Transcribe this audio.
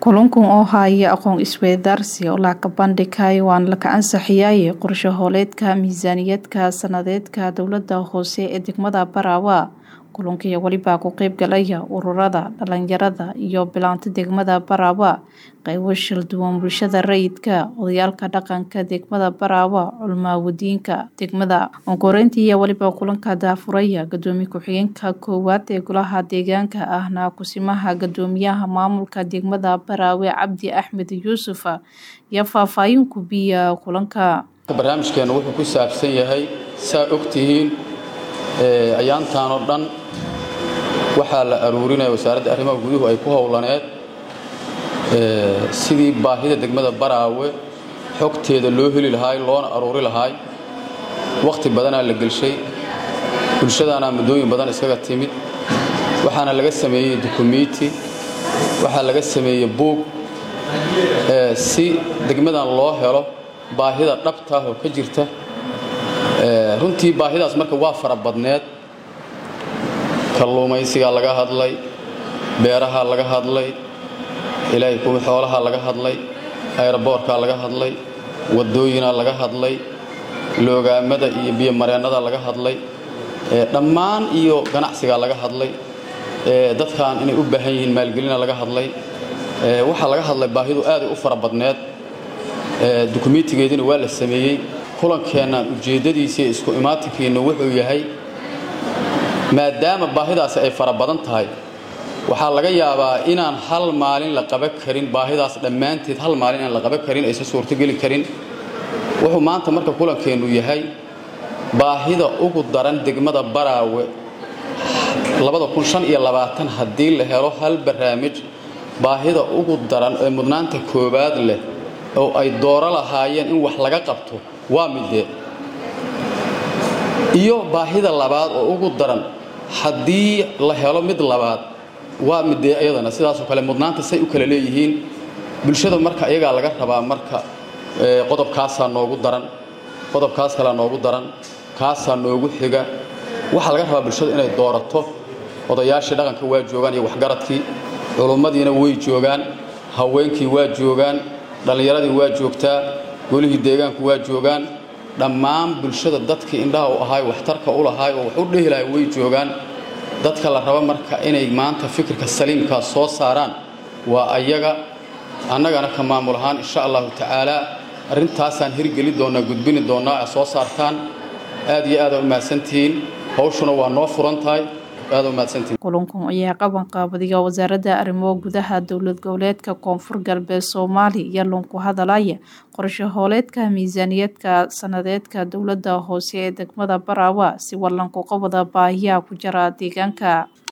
kulankan oo haya aqoon isweydaarsi oo lacag bandhigay waan la ansaxiyay qorshe hooleedka miisaaniyadka sanadeedka dowlada hoose ee degmada Barawa kulankii waliba ku qayb galaya ururada dhalinyarada iyo bilaanta degmada Barawa qaybo shil duwan bulshada rayidka odayaalka dhaqanka degmada Barawa culmaawadiinka degmada onkoreyntii iyo waliba kulanka daafuraya gadoomiye ku-xigeenka koowaad ee golaha deegaanka ahna kusimaha gadoomiyaha maamulka degmada Barawe Cabdi Axmed Yuusuf iyo faahfaahin ku biya kulanka barnaamijkeena wuxuu ku saabsan yahay saa ogtihiin ayaantaan oo dhan waxaa la aruurinaya wasaaradda arrimaha guduhu ay ku howlaneed sidii baahida degmada baraawe xogteeda loo heli lahaay loona aruuri lahaay wakhti badanaa la gelshay bulshadaana muddooyin badan iskaga timid waxaana laga sameeyey dukumiiti waxaa laga sameeyey buug si degmadan loo helo baahida dhabtaah oo ka jirta runtii baahidaas marka waa fara badneed kalluumaysigaa laga hadlay beeraha laga hadlay ilaahay kuwa xoolaha laga hadlay ayraboorkaa laga hadlay wadooyinaa laga hadlay loogaamada iyo biyomareennada laga hadlay dhammaan iyo ganacsigaa laga hadlay dadkan inay u baahan yihiin maalgelina laga hadlay waxaa laga hadlay baahidu aaday u fara badneed dukumiitigeediina waa la sameeyey kulankeennan ujeeddadiisii isku imaatinkiinna wuxuu yahay maadaama baahidaasi ay fara badan tahay waxaa laga yaabaa inaan hal maalin la qaban karin baahidaas dhammaanteed hal maalin inaan la qaban karin aysan suurtogeli karin wuxuu maanta marka kulankeennu yahay baahida ugu daran degmada baraawe haddii la helo hal barnaamij baahida ugu daran ee mudnaanta koowaad leh oo ay dooro lahaayeen in wax laga qabto waa midee iyo baahida labaad oo ugu daran haddii la helo mid labaad waa midee iyadana sidaasoo kale mudnaanta say u kala leeyihiin bulshada marka iyagaa laga rabaa marka qodobkaasaa noogu daran qodobkaas kalea noogu daran kaasaa noogu xiga waxaa laga rabaa bulshada inay doorato odayaashii dhaqanka waa joogaan iyo waxgaradkii culummadiina way joogaan haweenkii waa joogaan dhallinyaradii waa joogtaa golihii deegaanku waa joogaan dhammaan bulshada dadkii indhaha u ahaay waxtarka u lahaay oo wax u dhehi lahay way joogaan dadka la raba marka inay maanta fikirka saliimkaa soo saaraan waa ayaga annagana ka maamul ahaan insha allahu tacaalaa arrintaasaan hirgeli doonnaa gudbini doonnaa a soo saartaan aad iyo aada u mahadsantihiin hawshuna waa noo furan tahay kulankan ayaa qaban qaabadiga wasaaradda arrimaha gudaha dowlad goboleedka koonfur galbeed soomaaliya iyo lunku hadalaya qorshe hooleedka miisaaniyadka sanadeedka dowlada hoose ee degmada Barawa si wallanku qabada baahiyaha ku jira deegaanka